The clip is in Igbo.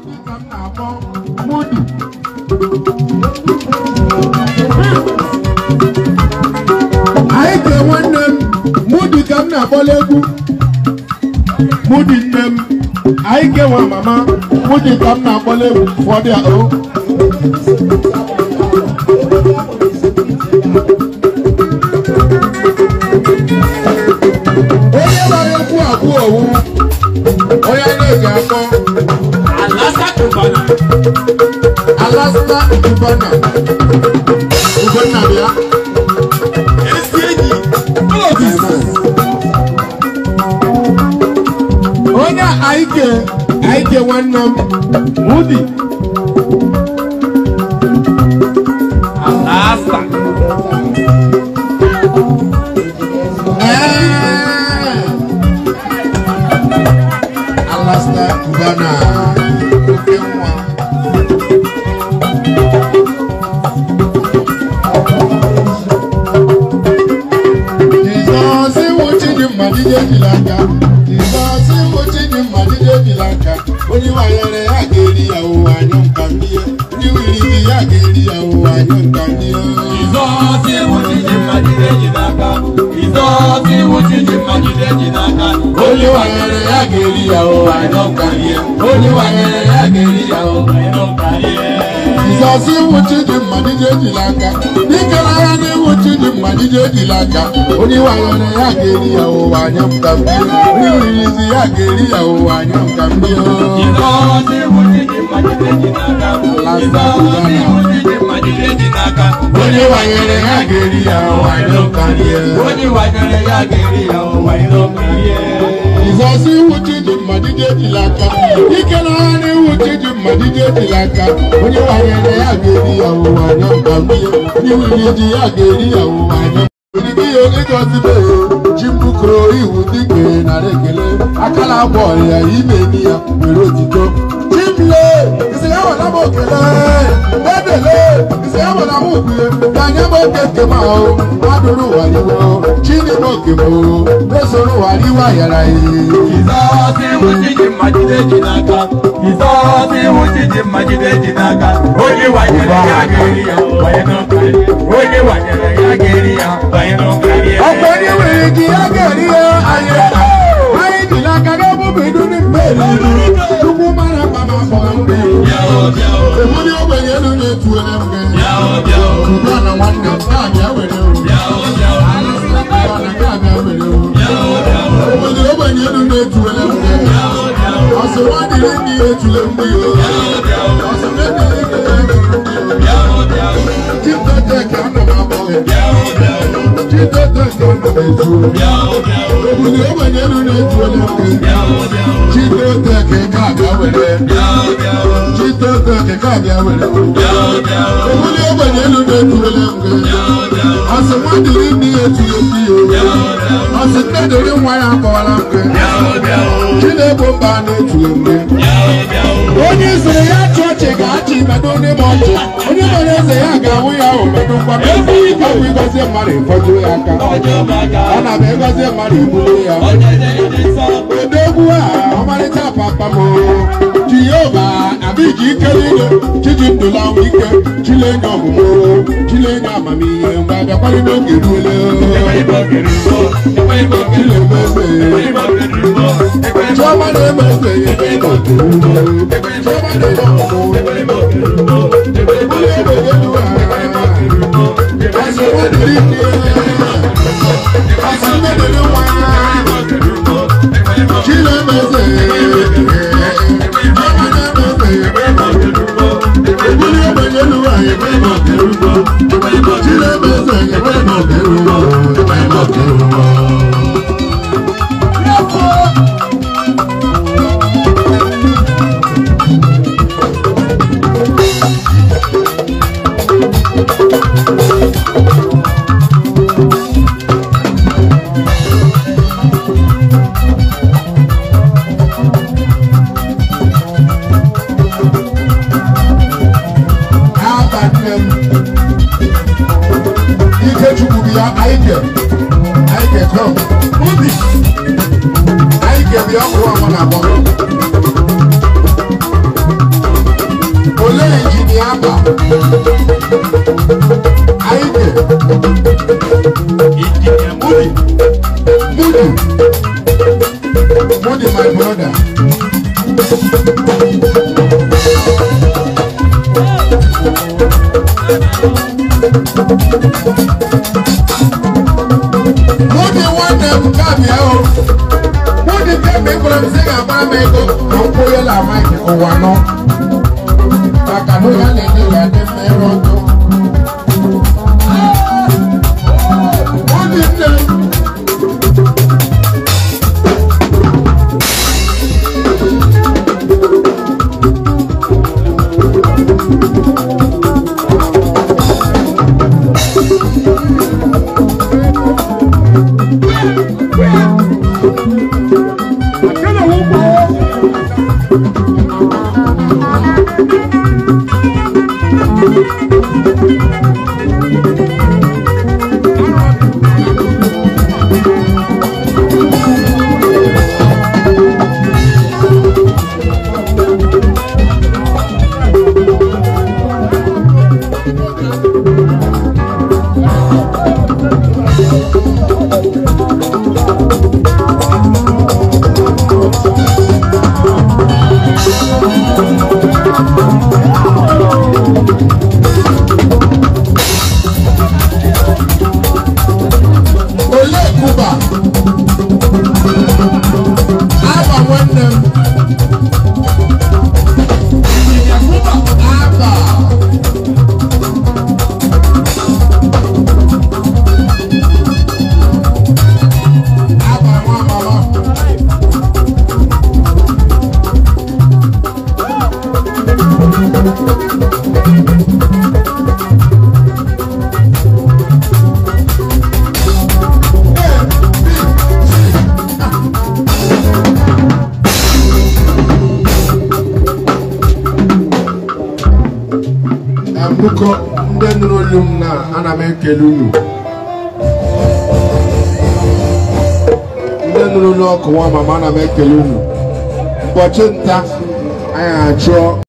ka m na-akpọ Mudi. anyị kee nwanne m Mudi ka m na-akpọla egwu Mudi nne m anyị kewa mama Mudi ka m na-akpọla egwu ụfọdụ a o onye gbara egwu abụọ owu onye a na-eji akpọ Alasa Cubana. Alasta Ugonna Ugonna bịa Esi enyi. Otis. onye a aike aike nwanne m Mudi Alasa. Ee. Alasta Ugonna oke nwa Jizọs nwụchi dị mma dịje ejila aka Jizọs nwụchi dị mma dịje ejila aka onye wanyere ya ga-eri ya ụwa anyụ nka mmie ndị wiri gị ya ga-eri ya ụwa anyụ nka mmie Izọọsị wụchiji mmagide ji n'aka. Izọọsị wụchiji mmagide ji n'aka. onye wanyere ya ga-eri ya ụwa anyụ nka mmie onye wanyere ya ga-eri ya ụwa Ịnụ karịa. Jizọs nwụchi dị mma dịje ejila aka dike n'agha na-enwuchi dị mma dịje ejila aka onye wanyere ya ga-eri ya ụwa anyụ nka mmie onye wirizi ya ga-eri ya ụwa anyụ nka mmie Izọọsị wụchiji mmagide ji n'aka. Izọọsị wụchiji mmagide ji n'aka. onye wanyere ya ga-eri ya ụwa anyụ nka mmie Onye wanyere ya ga-eri ya ụwa ịnụ karịa. Jizọs iwuchi dị mma dịje ejila aka ike na agha na-ewuchi dị mma dịje ejila aka onye wanyere ya ga-eri ya ụwa anyụ nka mmie onye wiri ji ya ga-eri ya ụwa anyụ Odibo ihe ịgọzibe ji mbukoro iwu dike nara ekele akala agba ọrịa ime ni ya were otito chimle isi ya wala m okele edele isi ya wala m okwuye ka anya m oke nke m ahụ adụrụ ụwa iwe chineke oke m mesoro ụwa iwe ayara ihe Izọọsị wụchiji mmagide ji n'aka. Izọọsị wụchiji mmagide ji n'aka. Onye wanyere ya ga-eri ya ụwa ịnụ karịa. Onye wanyere ya ga-eri ya ụwa ịnụ karịa. ọkwa onye nwere ji ya ga-eri ya anyị anyị ji n'aka ga-ebubu idu n'ime eriri chukwu mara mma ma akpọrọ ndị Bịa o, bịa o, ebuli ogbenye elu na-etuwere m gị bịa o, bịa o, ugbu a na nwanne m na-abịa were uru bịa o, bịa o, ugbu a na ga-abịa were uru bịa o, bịa o, ebuli ogbenye elu na-etuwere m gị bịa o, bịa o, ọsọ nwa dịrị ndị etule m gị bịa o, ọsọ mebiri gị bịa o, bịa o, chitete ka ana m akpọ gị bịa o, bịa o, chitete ka ana m etu bịa o, bịa o, ebuli ogbenye elu na-etuwere m gị bịa o, bịa o, chitete ka ị ga-abịa were bịa o, bịa o, chitete ka ị ga-abịa were bịa o, bịa o, ebuli ogbenye elu na-etuwere m gị bịa o, bịa o, ọsọ nwa dịrị ndị etule m gị bịa o, bịa o, ọsị nne dịrị nwa ya akpọwara m gị bịa o, bịa o, Chineke mba na-etule m gị bịa o, bịa o. onye sịrị ya chị ọchị ga-achị medo ndị m ọchị onye mere eze ya ga-awụ ya ahụ medokwa m ebe ike bụ ịgọzie mmadụ ịfọdụ ya aka Ọjọ́ maka, ọ na m ịgọzie mmadụ ibulu ya ọjọ́ jẹ́ ìdí sọ. odogwu a ọmarịcha papa m jehova abiji ike niile chiji ndụlanwe ike chilenye ọmụmụ chilenye amamihe mgbe abịakwara n'oge ruole chiọma na-eme eze ya ebe ịnọ chiọma na-eme ọmụmụ ebuli egbe elu ha asị nwa dịrị nne asị nne dịrị nwa chinemeze chiọma na-eme eze ebuli egbe elu ha ebe ịnọ chinemeze ebe ịnọ ebe ịnọ abalị m ikechukwu bụ ya aike aike kom ubi aike bụ ya ọkụ ọma na abọ aba anyị ke Injinia Mudi. Moody Moody my brother Moody nwanne m kabịa o Moody kemgbe ị gwara m sị ga-agbara m ego ka m kwụọ ya na maịkị ụwa nọ maka na onye a na-enye ya dị mma ịrụ ọdụ Moody nne m Ole Kuba Aba nwanne m Injinia Kuba. Aba Aba nwa mama Mbụkọ ndị nụrụ olu m na ana m ekele unu ndị nụrụ olu ọkụ nwa mama ana m ekele unu ụbọchị nta anyị achụọ